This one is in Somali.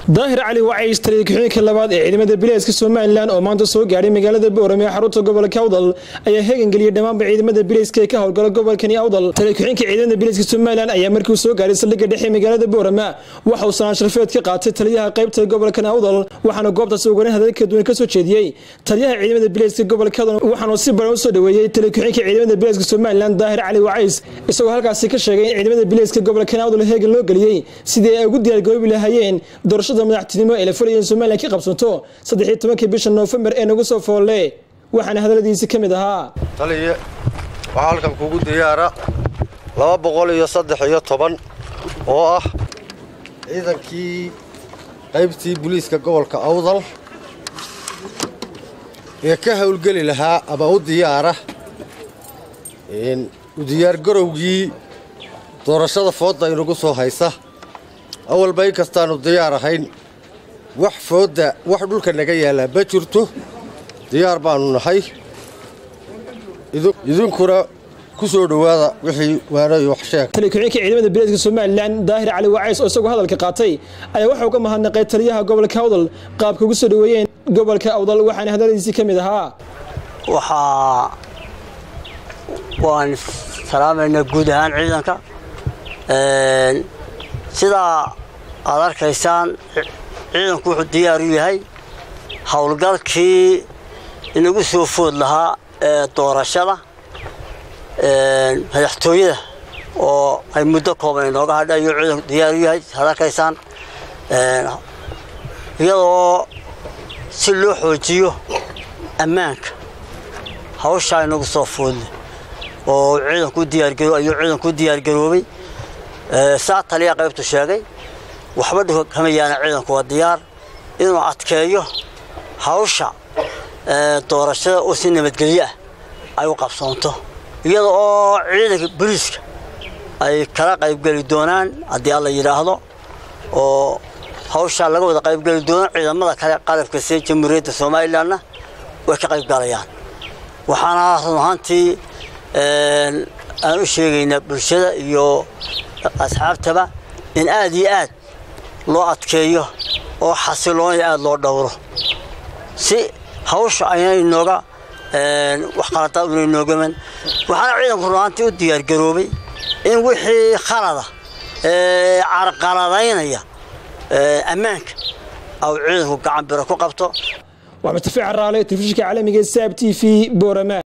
daahir cali wacays taliya ku-xigeenka labaad ee ciidamada bilayska somalilan oo maanta soo gaadhay magaalada boorame ee xarunta gobolka awdal ayaa heegangeliyay dhammaanba ciidamada bilayska ee ka howlgala gobolkani awdal taliya ku-xigeenka ciidamada bilayska somalilan ayaa markii uu soo gaadhay saldhigga dhexe magaalada boorame waxa uu sanaan sharfeed ka qaatay taliyaha qaybta gobolkan awdal waxaana goobtaasi ugarin hadal kala duwan ka soo jeediyey taliyaha ciidamada bilayska gobolka awdal waxaanu si badan u soo dhoweeyey taliya ku-xigeenka ciidamada bilayska somalilan daahir cali wacays isagoo halkaasi ka sheegay in ciidamada bilayska gobolkan awdal heegan loo geliyey sidii ay ugu diyaargaroobi lahaayeen doorashada madaxtinimo ee la fulayeen somalilan ka qabsanto saddexiyo tobankii bisha noofembar ee nagu soo foolle waxaana hadalladiisi ka mid ahaa taliye waxaa halkan kugu diyaara laba boqol iyo saddex iyo toban oo ah ciidankii qaybtii booliiska gobolka awdal ee ka howlgeli lahaa ama u diyaara u diyaargarowgii doorashada foodda inagu soo haysa awalba in kastaannu diyaar ahayn wax foodda wax dhulka naga yaallaa ma jirto diyaar baannu nahay idinkuna ku soo dhowaada wixii waanayo wax sheeg taliya ku-xigeenka ciidamada bilayska somalilan daahir cali wacays oo isagoo hadalka qaatay ayaa waxa uga mahadnaqay taliyaha gobolka awdal qaabka ugu soo dhoweeyeen gobolka awdal waxaana hadalladiisii ka mid ahaa waxaa waan salaamaynaa guud ahaan ciidanka sidaa aad arkaysaan ciidanku wuxuu diyaar u yahay howlgalkii inagu soo food lahaa ee doorashada madaxtooyada oo ay muddo kooban inooga hadha ayuu ciidanku diyaar u yahay aad arkaysaan iyadoo si loo xoojiyo ammaanka hawshaa inagu soo foodle oo ciidanku diyaargaro ayuu ciidanku u diyaargaroobay saa taliya qaybtu sheegay waxba dhulka kama yaana ciidanku waa diyaar inuu adkeeyo hawsha doorashada oo si nabadgelyo ah ay u qabsoonto iyada oo ciidanka booliiska ay kala qaybgeli doonaan haddii alla yidhaahdo oo hawshaa laga wada qaybgeli doono ciidamada kale qalabka see jamhuuriyadda somalilanna way ka qaybgalayaan waxaana run ahaantii aan u sheegaynaa bulshada iyo asxaabtaba in aad iyo aad loo adkeeyo oo xasiloonaya aada loo dhowro si hawsha ayna inooga wax qaladaad una inoogaman waxaana ciidanku runaantii u diyaargaroobay in wixii khalada ee carqaladaynaya ammaanka au ciidanku gacan biro ku qabto waa mutafiic raale telefishinka caalamiga saab t v boorama